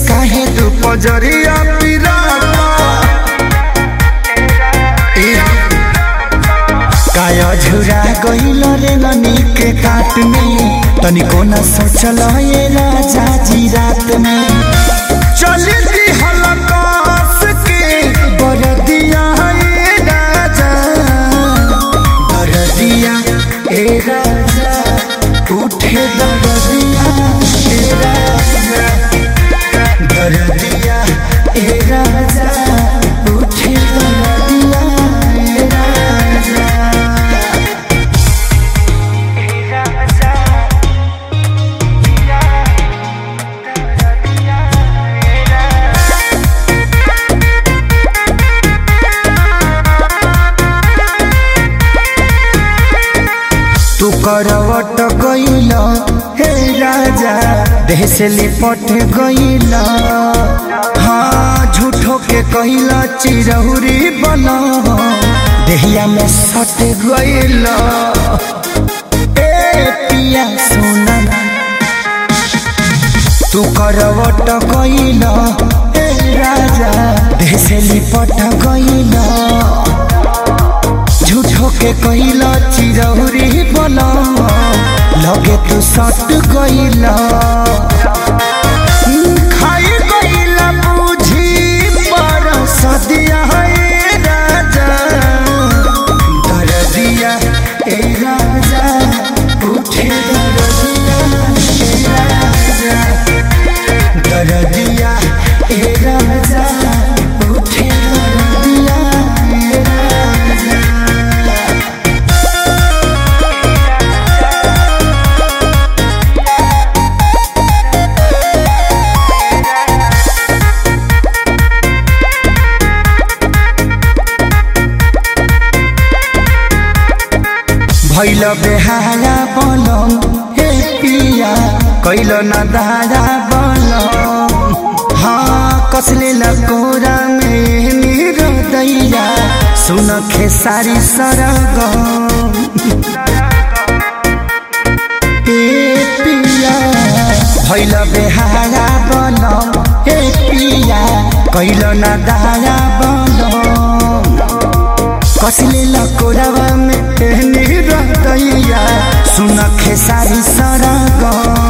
काहे तू पजरिया पिराता ए, काया झुरा गइल रे ननी के काट में तनिको न सोचल ये राजा जी रात में चली दी हलकास के बरदिया ए राजा बरदिया ए राजा उठे दरदिया ए राजा दरदिया ए राजा उठे दरदिया ए राजा तू करवट गइल हे राजा देह से लिपट गइल हाँ झूठो के कइल चिरहुरी बना देहिया में सट गइल ए पिया सोना तू करवट गइल हे राजा देह से लिपट गइल झूठो के कइला चिरौरी बना लगे तू सट गइला खाई गइला बुझी पर सदिया ए राजा दरदिया ए राजा उठे दरदिया ए राजा दरदिया ए राजा उठे दरदिया ए राजा भैल बेहारा बनम हे पिया कैल न दारा बनम हाँ कसले लकोरा में मेरो दैया सुन खेसारी सरगम ए पिया भैल बेहारा बनम हे पिया कैल न दारा बनम कसले लकोरावा में एहनी रहतैया सुन खेसारी सरगम